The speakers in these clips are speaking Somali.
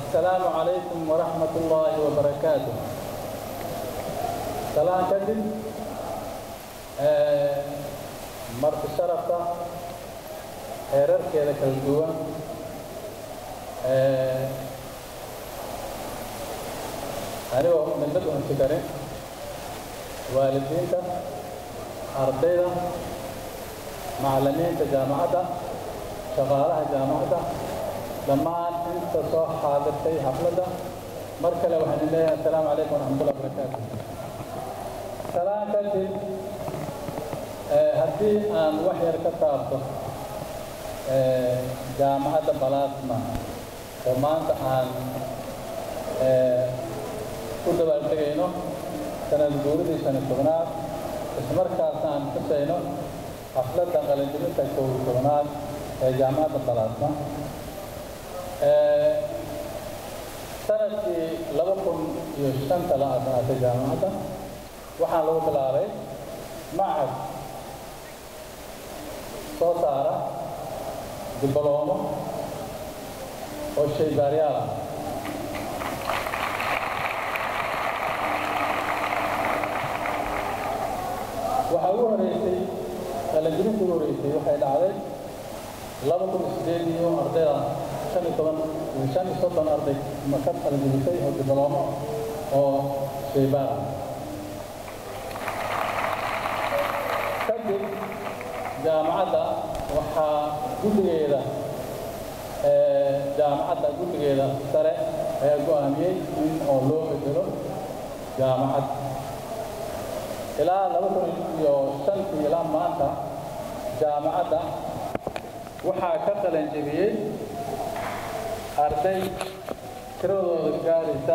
السلام عليكم ورحمة الله وبركاته سلام كدب مرت شرفة heerar keeda kala duwan anigoo midnad unsi karin waalidiinta ardayda macallimiinta jaamacadda shaqaalaha jaamacadda dhammaan inta soo xaadirtay xafladda mar kale waxaan idin leeyahay assalaamu calaykum waraxmatullahi wabarakaatu salaan kadib haddii aan wax yar ka taabto jaamacadda balaasma oo maanta aan ku dabaaldegayno sanad guuridii shan iyo tobnaad ismarkaasna aan xusayno xafladda qalinjibinta kow iyo tobnaad ee jaamacadda balaasma sanadkii laba kun iyo shanta la asaasay jaamacadda waxaa lagu bilaabay macad soo saara dibbaloomo oo shaybaaryaal ah waxaa ugu horeysay qalanjibinta ugu horeysay waxay dhacday laba kun sideed iyo ardayda shan iyo toban shan iyo soddon arday maka qalanjibisay oo dibbaloomo oo shaybaar ah kadib jaamacadda waxaa guddigeeda jaamacadda guddigeeda sare ayaa go'aamiyey in oo loo bedelo jaamacad ilaa laba kun iyo shantii ilaa maanta jaamacadda waxaa ka qalan jebiyey arday tiradooda gaaraysa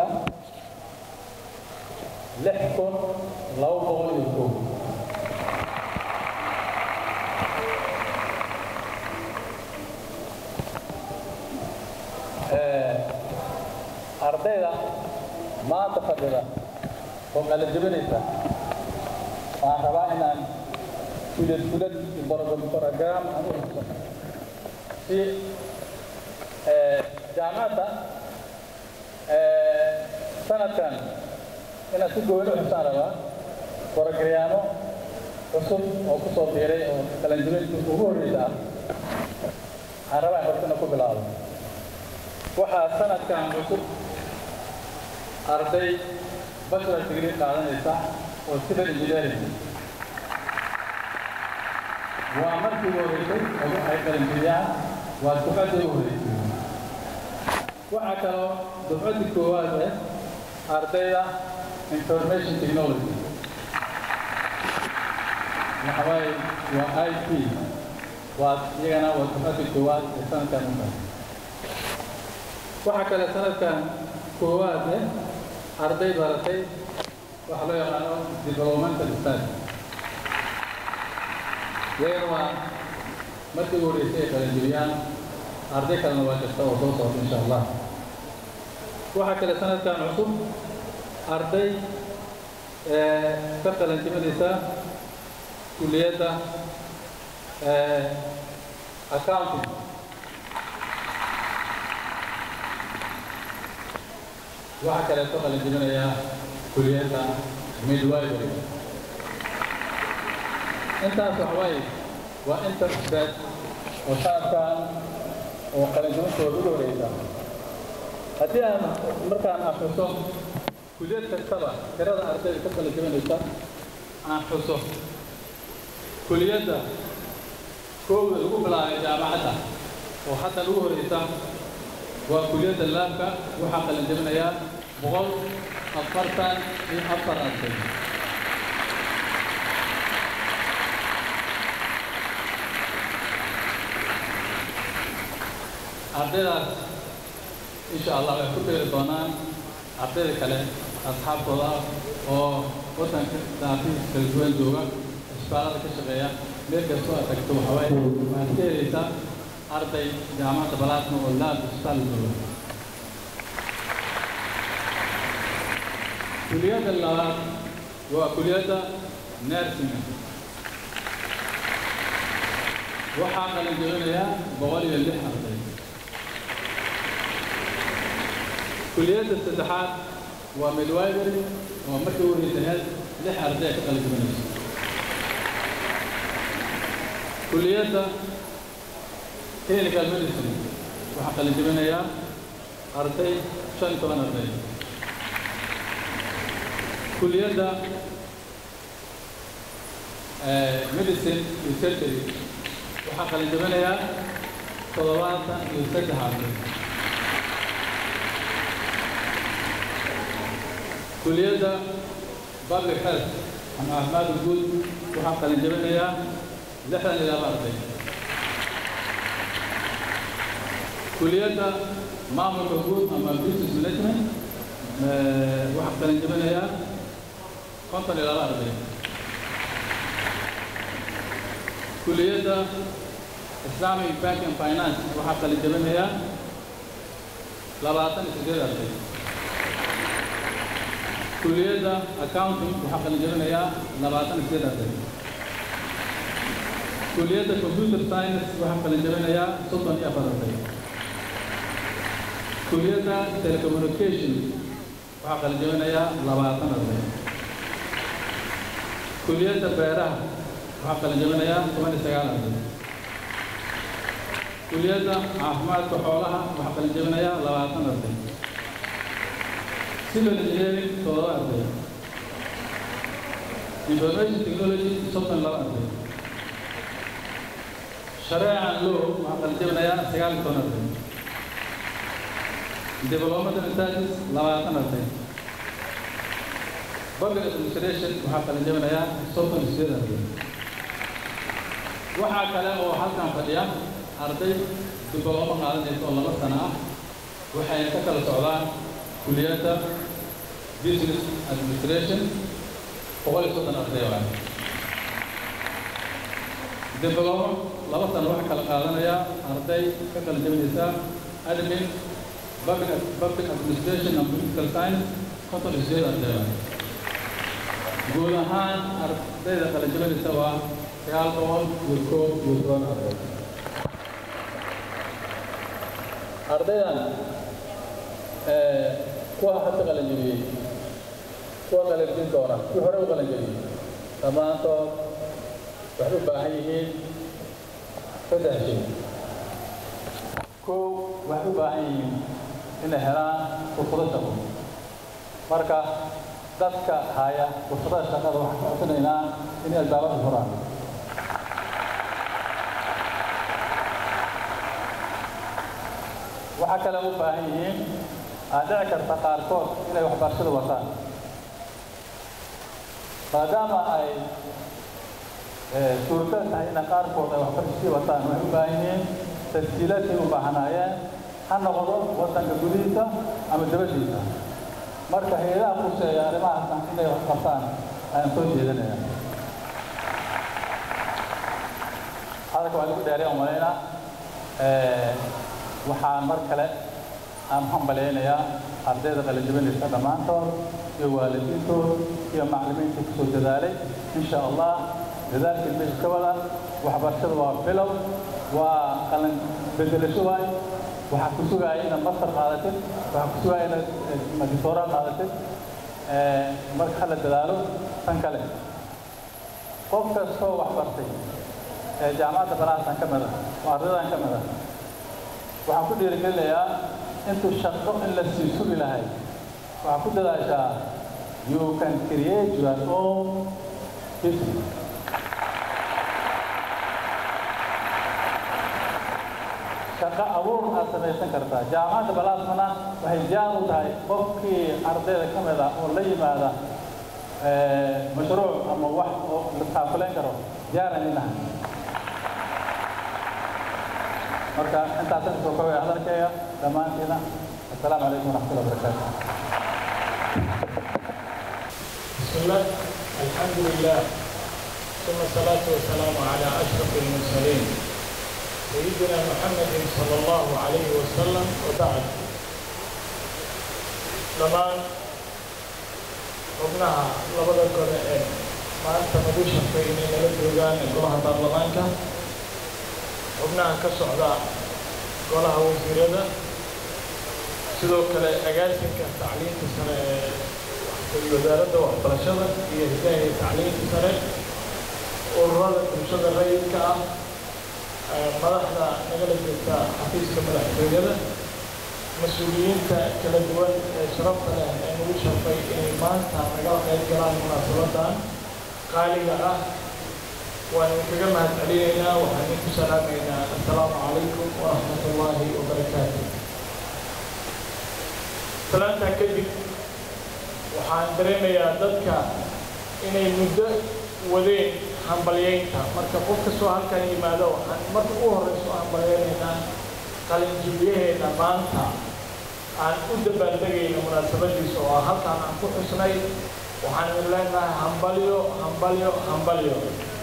lix kun laba boqol iyo kow ardayda maanta fadhida oo kala jebinaysa waxaan rabaa inaan fulad fulad program aan u xuso si jaamacadda sanadkan inaan si gooni u xusaan rabaa borogaraamo cusub oo ku soo biiray oo qalanjibinta ugu horreysa ah waxaan rabaa in hortana ku bilaabo waxaa sanadkan cusub arday bachelor degree qaadanaysa oo civil engineering waa markii ugu horeysay oo waxay qalanjibiyaan waa dufcaddii ugu horeysay waxaa kaloo dufcaddii koowaad eh ardayda information technology waxawaaye waa i t waa iyagana waa dufcaddii koowaad ee sanadkan u tahay waxaa kale sanadkan koowaad eh arday baratay waxa loo yaqaano developmental study iyagana waa markii ugu horeysay ay qalanjibiyaan arday kalena waa jirta oo soo socota insha allah waxaa kale sanadkan cusub arday ka qalanjibinaysa kuliyadda accounting waxaa kaleeto qalanjibinaya kuliyadda midwifery intaas waxawaaye waa inta usbeed oo sanadkan oo qalanjibintooda ugu horeysa haddii aan markaan akhriso kuliyad kastaba tirada ardayda ka qalanjibinaysa aan xuso kuliyadda koowda lagu bilaabay jaamacadda oo hadda ugu horeysa waa kuliyadda laabka waxaa qalanjibinayaa boqol afartan iyo afar arday ardaydaas insha allah way ku beeri doonaan ardayda kale asxaabtooda ah oo waddanka daafihiisa kala duwan jooga isbitaalada ka shaqeeya meel kastoo aad tagto waxawaaye waxaad ka helaysaa arday jaamacadda balaasma oo laab isbitaal jooga kuliyadda labaad waa kuliyadda nersinga waxaa qalin jebinayaa boqol iyo lix arday kuliyadda saddexaad waa midwifery oo markii ugu horeysaneed lix arday ka qalin jebinayso kuliyadda clinical medicine waxaa qalin jebinayaa arday shan iyo toban arday kuliyadda medicine iyo surgery waxaa qalin jebinayaa toddobaatan iyo saddex arday kuliyadda public health ama caafimaadka guud waxaa qalin jebinayaa lixdan iyo laba arday kuliyadda maamulka guud ama business management waxaa qalin jebinayaa konton iyo laba arday kuliyadda islamic bank and finance waxaa qalin jebinayaa labaatan iyo siddeed arday kuliyadda accounting waxaa qalin jebinayaa labaatan iyo siddeed arday kuliyadda computer science waxaa qalin jebinayaa soddon iyo afar arday kuliyadda telecommunication waxaa qalin jebinayaa labaatan arday kuliyadda beeraha waxaa qalin jebinayaa toban iyo sagaal arday kuliyadda caafimaadka xoolaha waxaa qalin jebinayaa labaatan arday civil engineering toddoba arday information technology soddon laba arday shareecan law waxaa qalin jebinayaa sagaal iyo toban arday development and studies labaatan arday public administration waxaa qalin jebinayaa soddon iyo sideed arday waxaa kale oo halkan fadhiya arday diblooma qaadanaysa oo laba sano ah waxay ka kala socdaan kuliyadda business administration boqol iyo soddon arday waa diblooma laba sano waxaa kala qaadanaya arday ka kala jebinaysa admin public public administration and political science konton iyo sideed arday waa guud ahaan ardayda kala jebinaysa waa sagaal boqol iyo koob iyo toban arday ardaydan kuwa hadda qalin jebiyey kuwa qalin doona kuwii hore u qalin jebiyey dhammaantood waxay u baahan yihiin saddex shay kow waxay u baahan yihiin inay helaan fursado shaqo marka dadka haya fursadaha shaqada waxaan ka codsanaynaa inay albaabada furaan waxaa kale u baahan yihiin aad dhici karta qaarkood inay waxbarashada wataan maadaama ay suurtagal tahay ina qaarkood ay waxbarashadii wataan waxay u baahan yihiin tasjiilaadkay u baahanaayeen ha noqdo wadanka gudihiisa ama dabadiisa marka hay-adaha kuseeya arrimahaasna inay wax qabtaan ayaan soo jeedinaya hadalka waa lagu dheeraya umalaynaa waxaan mar kale aan hambalaynayaa ardayda qalinjabinaysa dhammaantood iyo waalidiintood iyo macallimiintii kusoo dadaalay insha allah dadaalkii meesha ka wada waxbarashada waa bilow waa qalin bedelasho waay waxaa ku sugaya inaad master qaadatid waxaa ku sugaya inaad magistoora qaadatid marka hala dadaalo tan kale qof kastoo wax bartay ee jaamacadda banaadkan ka mida oo ardaydan ka mida waxaan ku dhiirigelinayaa intuu shaqo in la sii sugi lahay waxaa ku dadaashaa you can create your own business shaqo abuur aad samaysan kartaa jaamacadda balaasmana waxay jaan u tahay qofkii ardayda ka mid ah oo la yimaada mashruuc ama wax oo la taakulayn karo jaaran inaha marka intaasan soo kobaya hadalkayga dhammaantiina assalaamu calaykum waraxmatullahi wabarakaatu بسم الله الحمد لله ثم الصلاة والسلام على أشرف المرسلين سيدنا محمد صلى الله عليه وسلم وبعد dhammaan xubnaha labada kore ee maanta nagu shaqeynay nala joogaan ee golaha baarlamaanka xubnaha ka socda golaha wasiirada sidoo kale agaasinka tacliinta sare ee wasaaradda waxbarashada iyo hidaha iyo tacliinta sare ururada bulshada rayidka ah madaxda nagala jirta xafiiska madaxtooyada mas-uuliyiinta kala duwan ee sharafta leh ee nagu sharfay inay maanta nagala qayb galaan munaasabadan qaaliga ah waan idinkaga mahad celinaynaa waxaan idinku salaamaynaa assalaamu calaykum waraxmat ullaahi wabarakaatu salaantaa kadib waxaan dareemayaa dadka inay muddo wadeen hambalyeynta marka qof kastoo halkan yimaado waxaan marka u horeyso hambalyeynaynaa qalinjibiyaheena maanta aan u dabaaldegayno munaasabadiisa oo halkaan aan ku xusnay waxaan idin leenahay hambalyo hambalyo hambalyo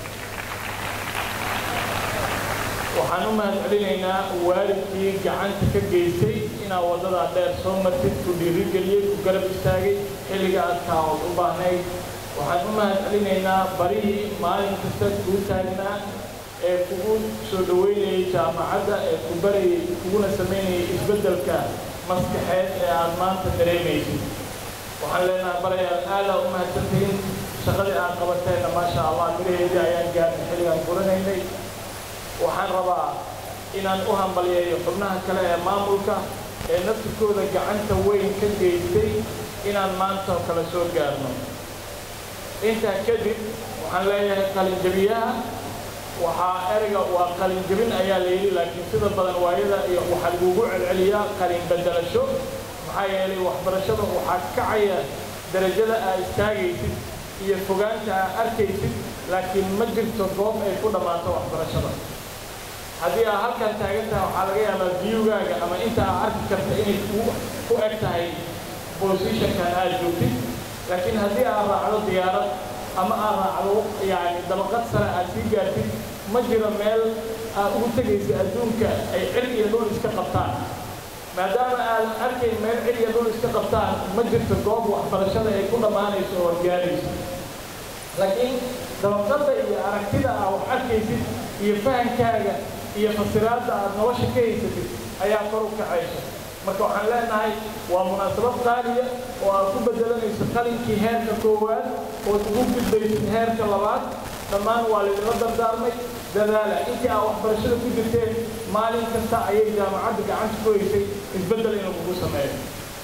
waxaan u mahad celinaynaa waalidkii gacanta ka geystay inaa waddadaa dheer soo martid ku dhiirigeliyey ku garab istaagay xilliga adkaa ood u baahnayd waxaan u mahad celinaynaa barihii maalin kasta kuu taagnaa ee kugu soo dhoweynayay jaamacadda ee ku barayay kuguna samaynayay isbeddelka maskaxeed ee aad maanta dareemaysid waxaan leenahay barayaal aadaa u mahadsantihiin shaqadii aad qabateenna maasha allah miraheedii ayaan gaarnay xilligaan furanaynay waxaan rabaa inaan u hambalyeeyo xubnaha kale ee maamulka ee naftirkooda gacanta weyn ka geystay inaan maanta oo kale soo gaarno intaa kadib waxaan leeyahay qalinjabiyaha waxaa ereyga waa qalinjabin ayaa la yidhi laakiin sida badan waayada iyo waxaa lagugu celceliyaa qalin bedelasho maxaa yeelay waxbarashada waxaa kacaya darajada aad istaagaysid iyo fogaanta aad arkaysid laakiin ma jirto goob ay ku dhammaato waxbarashada haddii aad halkan taagan tahay waxaa laga yaabaa viewgaaga ama inta aad arki karta inay ku eg tahay positionkan aad joogtid laakiin haddii aad raacdo diyaarad ama aad raacdo yani dabaqad sare aad sii gaartid ma jiro meel aad ugu tegaysa adduunka ay cir iyo dhul iska qabtaan maadaama aadan arkayn meel cir iyo dhul iska qabtaan ma jirto goob waxbarashada ay ku dhammaanayso oo gaarayso laakiin dabaqadda iyo aragtida aad wax arkaysid iyo fahankaaga iyo fasiraadda aad nolosha ka haysatid ayaa kor u kacayso marka waxaan leenahay waa munaasabad qaaliya oo aad ku bedelanayso qalinkii heerka koowaad ood ugu gudbaysid heerka labaad dhammaan waa laydinla dardaarmay dadaala intii aad waxbarashada ku jirteen maalin kasta ayay jaamacadda gacanta ku haysay isbeddel inuu kugu sameeyo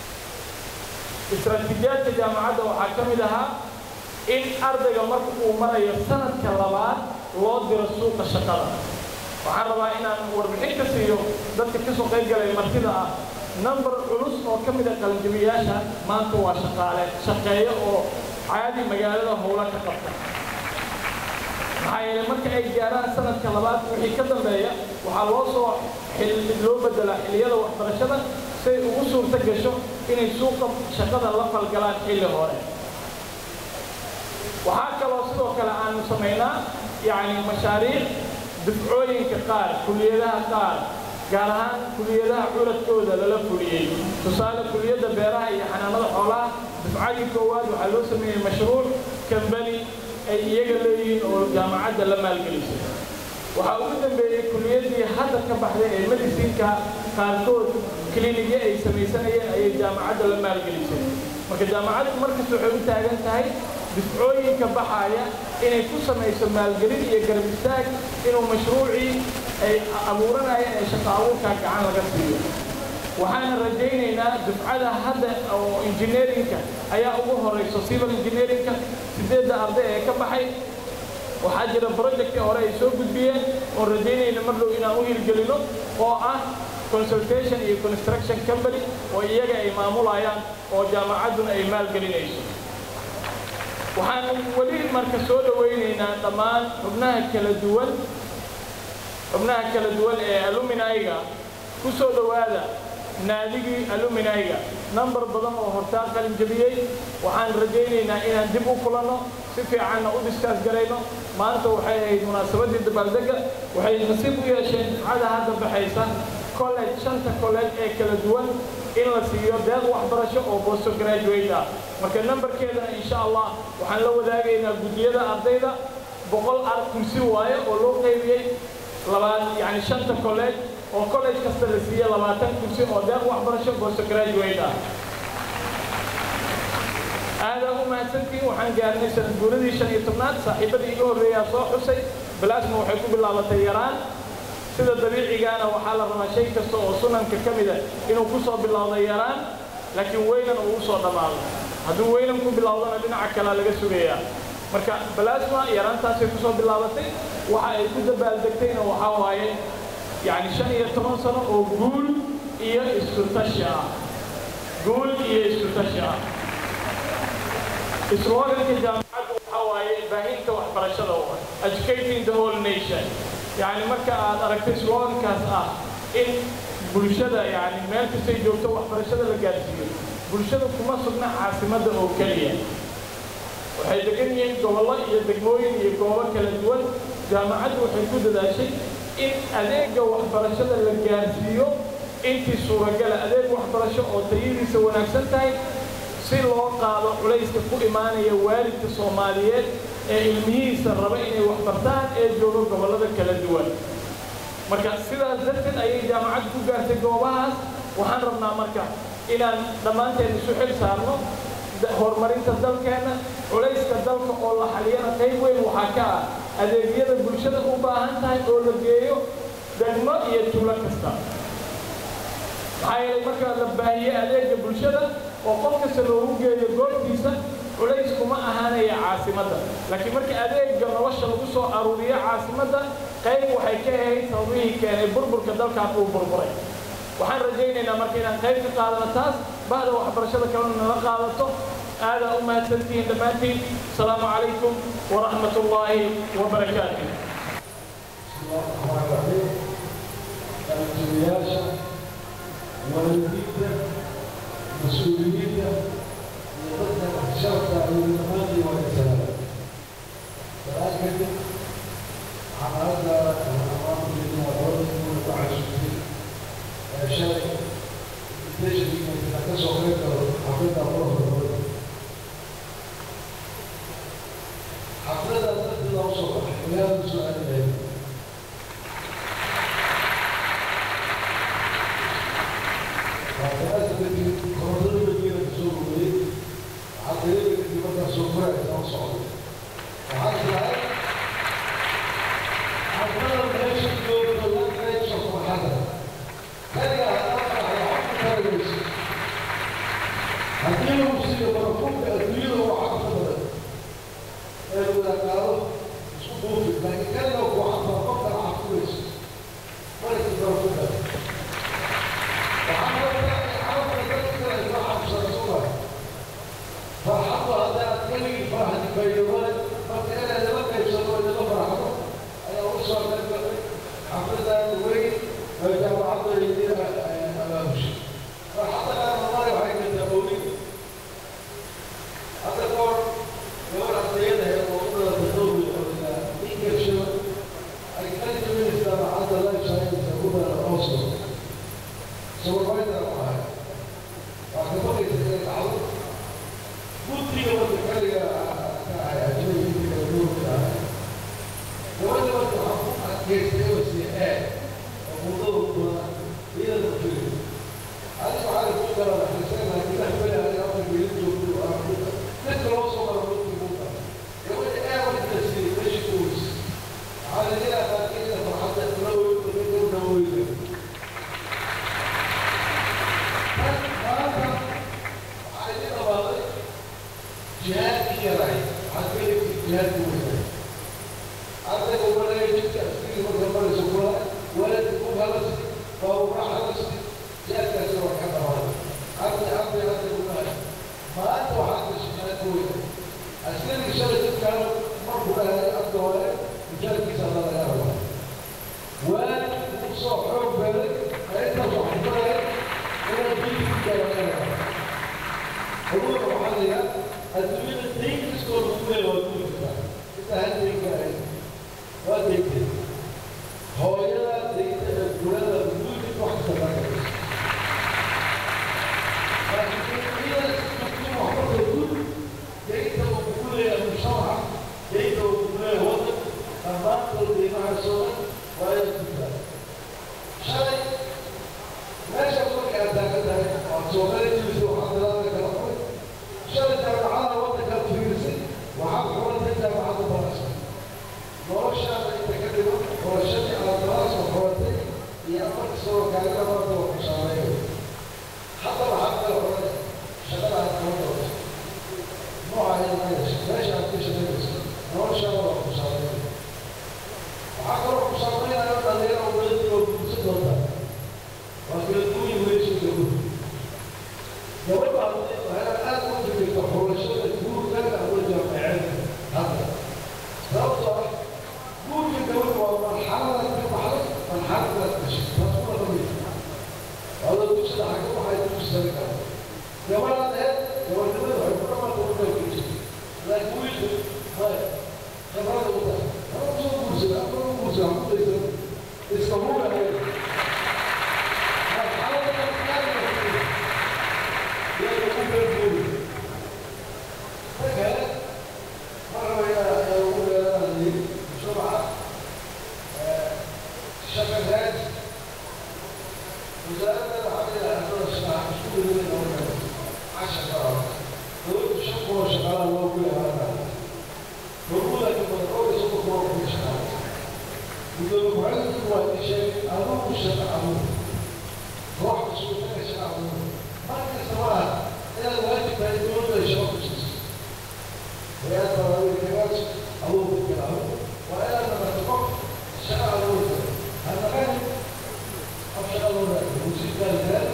istaraatiijiyaadka jaamacadda waxaa ka mid ahaa in ardayga marka uu marayo sanadka labaad loo diro suuqa shaqada waxaan rabaa inaan warbixin ka siiyo dadka ka soo qayb galay martida ah number culus oo ka mid a qalinjabiyaasha maanta waa shaqaale shaqeeyo oo caadi magaalada howla ka qabta maxaa yeelay marka ay gaaraan sanadka labaad wixii ka dambeeya waxaa loo soo loo bedelaa xilliyada waxbarashada say ugu suurto gasho inay suuqa shaqada la falgalaan xilli hore waxaa kaloo sidoo kale aanu samaynaa yacni mashaariic dufcooyinka qaar kuliyadaha qaar gaar ahaan kuliyadaha culadkooda lala fuliyey tusaale kuliyadda beeraha iyo xanaanada xoolaha dufcadii koowaad waxaa loo sameeyey mashruuc kambani ay iyaga leeyihiin oo jaamacadda la maalgelisay waxaa ugu dambeeyey kuliyaddii hadda ka baxday ee medicinka qaarkood klinikya ay samaysanayeen ayay jaamacadda la maalgelisay marka jaamacaddu markasta waxay u taagan tahay difcooyinka baxaya inay ku samayso maalgelin iyo garab istaag inuu mashruucii ay abuuranayeen ee shaqo abuurkaa gacan laga siiyo waxaana rajaynaynaa dufcada hadda oo engineerinka ayaa ugu horeyso civil engineerinka sideedda arday ee ka baxay waxaa jira projectii hore ay soo gudbiyeen oon rajaynayna mar dhow inaan u hirgelino oo ah consultation iyo construction company oo iyaga ay maamulayaan oo jaamacadduna ay maalgelinayso waxaan weli marka soo dhawaynaynaa dhammaan xubnaha kala duwan xubnaha kala duwan ee aluminayga ku soo dhowaada naadigii aluminayga number badan oo hortaa qalin jabiyey waxaan rajaynaynaa inaan dib u kulanno si fiicanna u diskaas garayno maanta waxay ahayd munaasabaddii dabaaldega waxay nasiib u yeesheen dufcada hadda baxaysa college shanta college ee kala duwan in la siiyo deeq waxbarasho oo posto graduate ah marka nambarkeedana insha allah waxaan la wadaagaynaa guddiyada ardayda boqol ar kursi waaye oo loo qaybiyey labaad yani shanta college oo college kasta la siiye labaatan kursi oo deeq waxbarasho post graduate ah aadaa u mahadsantihiin waxaan gaarnay sanad guuradii shan iyo tobnaad saaxiibadii iga horreeyaa soo xusay balaasma waxay ku bilaabatay yaraan sida dabiicigaana waxaa la rabaa shay kasta oo sunanka ka mida inuu ku soo bilowdo yaraan laakiin weynan uu usoo dhammaado hadduu weynan ku bilowdona dhinaca kalea laga sugayaa marka balaasma yaraantaasay kusoo bilaabatay waxa ay ku dabaaldegtayna waxaa waaye yacni shan iyo toban sano oo guul iyo isku tashi ah guul iyo isku tashi ah sloganka jaamacaddu waxaa waaye baahinta waxbarashada educating the whole nation yani marka aad aragtay slogankaas ah in bulshada yani meel kastay joogto waxbarashada la gaarsiiyo bulshada kuma sugna caasimadda oo keliya waxay degan yihiin gobollo iyo degmooyin iyo goobo kala duwan jaamacaddu waxay ku dadaashay in adeega waxbarashada la gaarsiiyo intii suuragala adeeg waxbarasho oo tayadiisa wanaagsan tahay si loo qaado culayska ku imaanaya waalidka soomaaliyeed ee ilmihiisa raba inay waxbartaan ee jooga gobollada kala duwan marka sidaas darteed ayay jaamacaddu ku gaartay goobahaas waxaan rabnaa marka inaan dhammaanteen isu xil saarno horumarinta dalkeenna culayska dalka oo la xaliyana qayb weyn waxaa ka ah adeegyada bulshada u baahan tahay oo la geeyo degmo iyo tuulo kasta maxaa yeelay marka la baahiye adeega bulshada oo qof kasta loogu geeyo goobtiisa culays kuma ahaanaya caasimadda laakiin marka adeega nolosha lagu soo aruuriyo caasimadda qayb waxay ka ahayd sababihii keenay burburka dalkan uu burburay waxaan rajaynaynaa marka inaan qayb ka qaadano taas bahda waxbarashada kalena nala qaadato aadaa u mahadsantihiin dhammaantiin asalaamu calaykum waraxmat ullaahi wabarakaatu waalidiinta mas-uuliyiinta iyo dadka sharafka iyo dhammaantii waa insalaam salaad kadib xamaalada amaankeeda hooyaduna ku casuumtay ee shalay invitation ka soo qayb galo xafladda qurxda xafladda darteeda usoo baxay ilaaha soo aadahay Shalay soomaaliya jirta waxaa bilaabay kala qoy shalay jaamacada waddankaa fiirisay waxaad xulantay jaamacadda barasha noloshaada inta ka dhiman xulashadii aad balaasoo xulatay iyo afarka soo gaarida maanta waa ku saameeyo hadda waxaad kala xulanay shaqada aad kala doonto nooca ay imanayso meesha aad ka shaqaynayso noloshaada waa ku saameeyo waxaa kaloo ku saameynaya dhalinyaro weladii oo gudsa doonta waa kala duwan weyso gabadhu gabadha hadday waxay aad u fikirta xulashada guurka ama jaamacada hadda sababtoo ah guurka gabadhu waa marxalada ka baxday marxaladaad gashay taas kuna lamid wada dugsada xagga waxay dugsada kara gabadha dheer gabadhnimada waxay ku dhamaata wadday ku jirta laakiin wiilka maya khibrada u tahay ama kusoo guursada ama u guursada ku daysan iska huulahay marxalada ka baxday يا رب الجود فكذا مرة إلى يقول لي بسرعة شغلات وزارة العدل أهل الصلاة مسؤول من الأولى عشر سنوات قلت شكوى شغالة الله كلها هذا نقول لك من الأول يسوق الله كل شغالة يقول معلم هو شيء أمر الشرع أمر روح مسؤول من الشرع أمر marka samaa inaad waajib tahay dowladda ay shaqo kusiiso wayaad baraawilkagaas awoodka galaabo waa inaad naqato qof shaqa awoodka hanaqani qof shaqa loo raayo musiibkaalgaal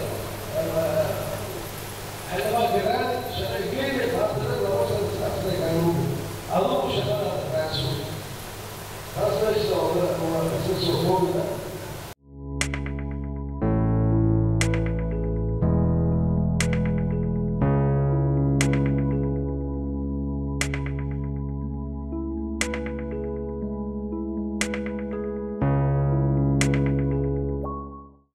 xildhibaan galaan shaqaygeeya taasina laba sana saasna kaaluuga adugu shaqada raaso taas meesha waa kasasoo hoogida